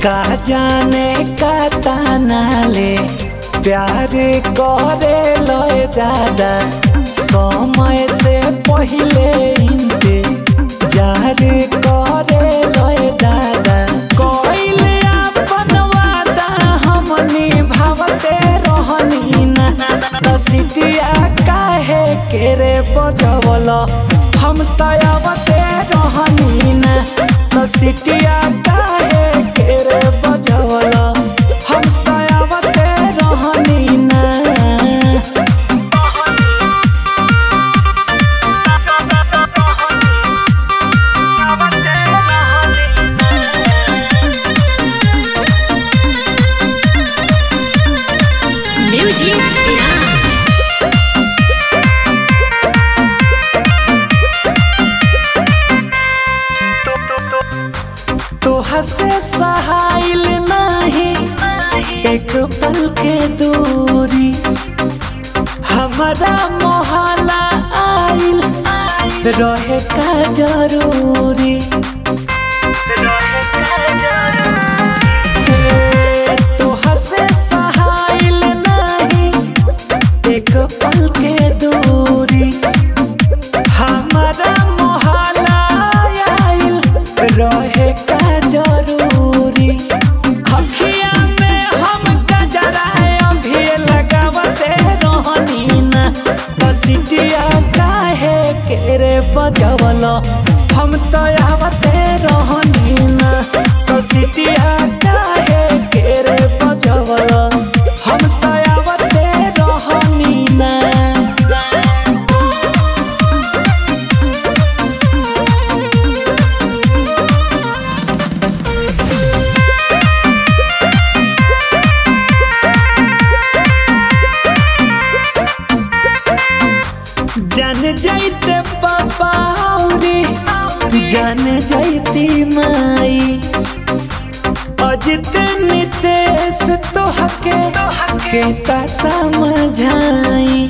का जाने का ताना ले प्यार करे लय दादा समय से पहले इनके जार करे लय दादा कोइले अपन वादा हम निभावते रहनी ना दसिटिया काहे के रे बजवल हम तयवते रहनी ना दसिटिया काहे के रे बजवल हम तयवते रहनी ना Music Garage. तोहा से सहाइल नहीं एक पल के दूरी हमारा मोहल्ला आइल रहे का जरूरी हे, तोहा से सहाइल नहीं एक पल के दूरी हमारा मोहल्ला आइल रहे का जरूरी अखिया में हम गजराए अभी लगावते रहनी ना बसिटिया काहे के रे बजवल हम तो आवते रहनी ना बसिटिया काहे के रे बजवल हम तो आवते रहनी ना जान जाइते पापा रे जान जाइती माई अजित नितेश तो हके के ता समझाई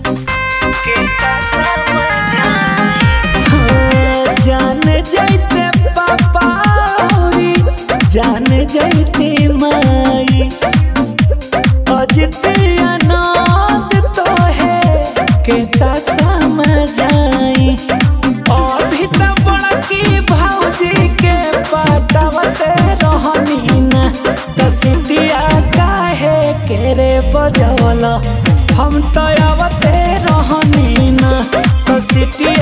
हाँ, जान जाइते पापा रे जान जाइती माई अजित अनाथ तो है केता समझाई अभी तो बड़की भौजी के पटावते रहनी ना दसिटिया काहे के रे बजवल हम तो आवते रहनी ना दसिटिया